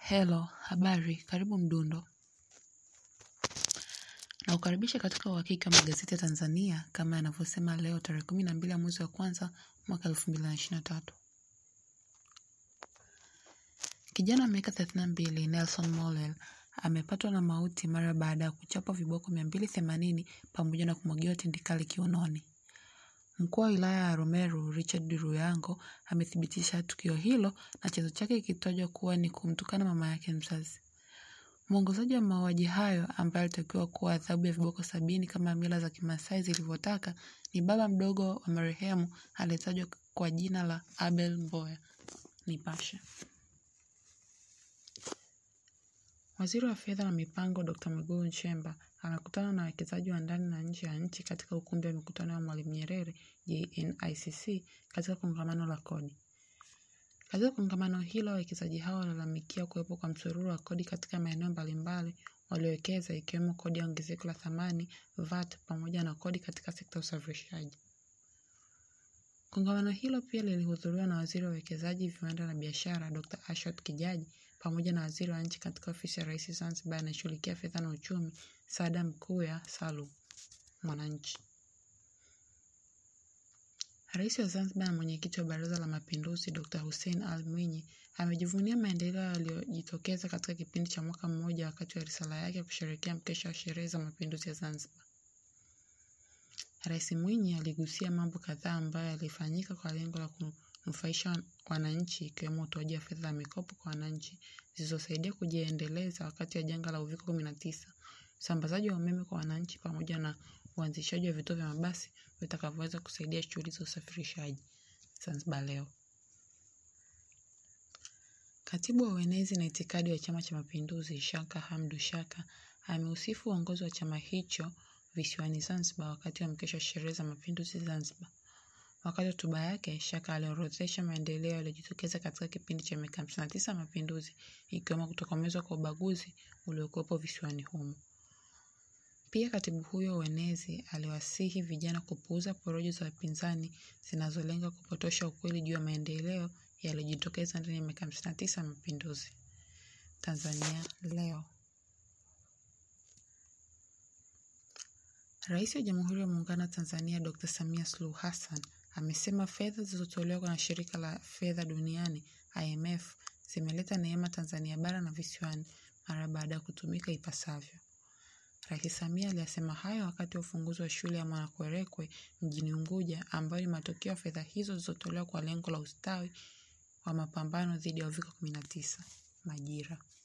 Hello, habari, karibu Mdundo. Naukaribisha katika uhakiki wa magazeti ya Tanzania kama yanavyosema leo tarehe kumi na mbili ya mwezi wa kwanza mwaka elfu mbili na ishirini na tatu. Kijana wa miaka thelathini na mbili Nelson Molel amepatwa na mauti mara baada ya kuchapwa viboko mia mbili themanini pamoja na kumwagiwa tindikali kiunoni. Mkuu wa wilaya ya Rumeru Richard Ruyango amethibitisha tukio hilo na chanzo chake kikitajwa kuwa ni kumtukana mama yake mzazi. Mwongozaji wa mauaji hayo ambaye alitakiwa kuwa adhabu ya viboko sabini kama mila za Kimasai zilivyotaka ni baba mdogo wa marehemu aliyetajwa kwa jina la Abel Mboya. Nipashe. Waziri wa Fedha na Mipango Dr. Mwigulu Nchemba anakutana na wawekezaji wa ndani na nje ya nchi katika ukumbi wa mikutano ya Mwalimu Nyerere JNICC katika kongamano la kodi. Katika kongamano hilo wawekezaji hao walalamikia kuwepo kwa msururu wa kodi katika maeneo mbalimbali waliowekeza ikiwemo kodi ya ongezeko la thamani VAT pamoja na kodi katika sekta ya usafirishaji. Kongamano hilo pia lilihudhuriwa na waziri wa uwekezaji, viwanda na biashara Dr. Ashot Kijaji pamoja na waziri wa nchi katika ofisi ya Rais Zanzibar anayeshughulikia fedha na uchumi Saada Mkuya Salum. Mwananchi. Rais wa Zanzibar na mwenyekiti wa Baraza la Mapinduzi Dr. Hussein Ali Mwinyi amejivunia maendeleo yaliyojitokeza katika kipindi cha mwaka mmoja wakati wa risala yake ya kusherehekea mkesha wa sherehe za mapinduzi ya Zanzibar. Rais Mwinyi aligusia mambo kadhaa ambayo yalifanyika kwa lengo la kunufaisha wananchi ikiwemo utoaji wa fedha za mikopo kwa wananchi zilizosaidia kujiendeleza wakati wa janga la Uviko kumi na tisa, usambazaji wa umeme kwa wananchi pamoja na uanzishaji wa vituo vya mabasi vitakavyoweza kusaidia shughuli za usafirishaji. Zanzibar Leo. Katibu wa uenezi na itikadi wa Chama cha Mapinduzi Shaka Hamdu Shaka ameusifu uongozi wa chama hicho visiwani Zanzibar wakati wa mkesha wa sherehe za mapinduzi Zanzibar. Wakati wa hotuba yake, Shaka aliorodhesha maendeleo yaliyojitokeza katika kipindi cha miaka hamsini na tisa ya mapinduzi ikiwemo kutokomezwa kwa ubaguzi uliokuwepo visiwani humo. Pia katibu huyo wa uenezi aliwasihi vijana kupuuza porojo za wapinzani zinazolenga kupotosha ukweli juu ya maendeleo yaliyojitokeza ndani ya miaka hamsini na tisa ya mapinduzi. Tanzania Leo. Rais wa Jamhuri ya Muungano wa Tanzania Dr. Samia Suluhu Hassan amesema fedha zilizotolewa na Shirika la Fedha Duniani IMF zimeleta neema Tanzania bara na visiwani mara baada ya kutumika ipasavyo. Rais Samia aliyasema hayo wakati wa ufunguzi wa shule ya Mwanakwerekwe mjini Unguja ambayo ni matokeo ya fedha hizo zilizotolewa kwa lengo la ustawi wa mapambano dhidi ya Uviko kumi na tisa. Majira.